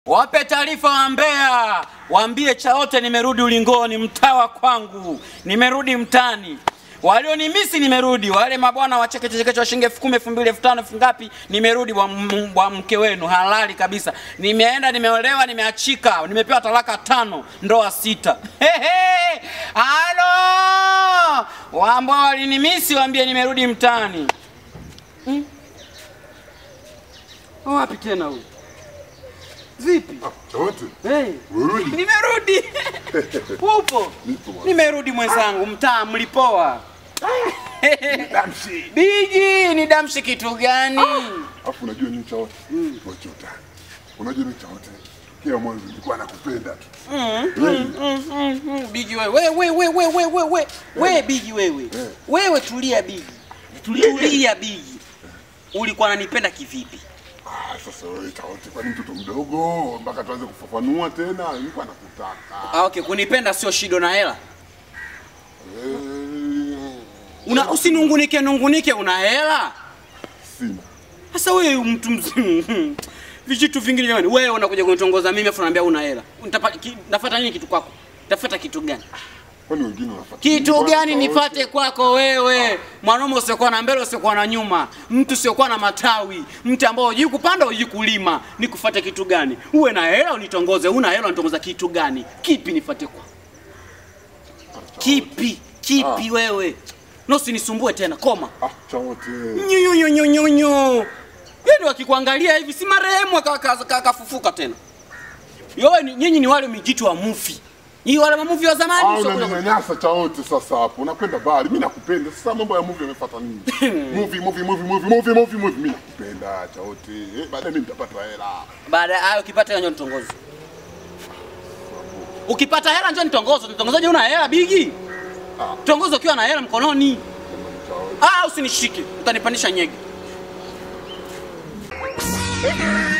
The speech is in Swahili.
Wape taarifa wa Mbeya, waambie Chaote nimerudi ulingoni, mtaa wa kwangu, nimerudi mtani. Walionimisi nimerudi, wale mabwana wa cheke cheke cha shilingi elfu kumi elfu mbili elfu tano elfu ngapi, nimerudi bwa m- bwa mke wenu halali kabisa. Nimeenda, nimeolewa, nimeachika, nimepewa talaka tano, ndoa sita. Hehe, halo wambwa walinimisi, waambie nimerudi mtani. Hmm? Wapi tena huyu? Vipi? Chaote, Hey. Urudi. Nimerudi. Upo? Nipo bwana. Nimerudi mwenzangu, mtaa mlipoa. Damshi. Biji, ni damshi kitu gani? Alafu unajua nini Chaote? Wacha utani. Unajua nini Chaote? Kila mwanzo nilikuwa nakupenda tu. Mm, Wewe, mm, mm, mm. Biji wewe, wewe, wewe, wewe, wewe, wewe, wewe Biji wewe. Eh. Wewe tulia Biji. Tulia Biji. Ulikuwa unanipenda kivipi? Ah, sasa wewe Chaote, kwani mtoto mdogo mpaka tuanze kufafanua tena? Nilikuwa nakutaka. Ah, okay, kunipenda sio shido na hela. Eh, Una usinungunike nungunike una hela. Sina. Sasa wewe mtu mzima vijitu vingine jamani, wewe unakuja kunitongoza mimi afu unaambia una hela. Nitapata ki, nafuata nini kitu kwako? Tafuta kitu gani? Kwani wengine wanafuata? Kitu nini gani bwana Chaote? nipate kwako wewe? Mwanaume usiokuwa na mbele usiokuwa na nyuma, mtu usiokuwa na matawi, mtu ambao hujui kupanda hujui kulima, nikufuate kitu gani? Uwe na hela unitongoze, una hela unitongoza kitu gani? Kipi nifate kwa? Kipi? Kipi wewe? Na usinisumbue tena, koma. Ah, Chaote. nyunyunyunyunyu yani wakikuangalia hivi si marehemu akafufuka aka, aka, akafufuka tena yowe ni- nyinyi ni wale mijitu wa mufi nyinyi wale mamuvi wa Ah, zamani sio kule- unaninyanyasa Chaote sasa hapo. Unapenda bali, mimi nakupenda. Sasa mambo ya movie yamefuata nini? movie, movie, movie, movie, movie, movie, movie. Mimi nakupenda Chaote. Eh, baadaye mimi nitapata hela. baada ya hayo ukipata hela njoo nitongoze ukipata hela njoo nitongoze nitongozaje una hela bigi tongozo ukiwa na hela mkononi Chaote. ah usinishike utanipandisha nyege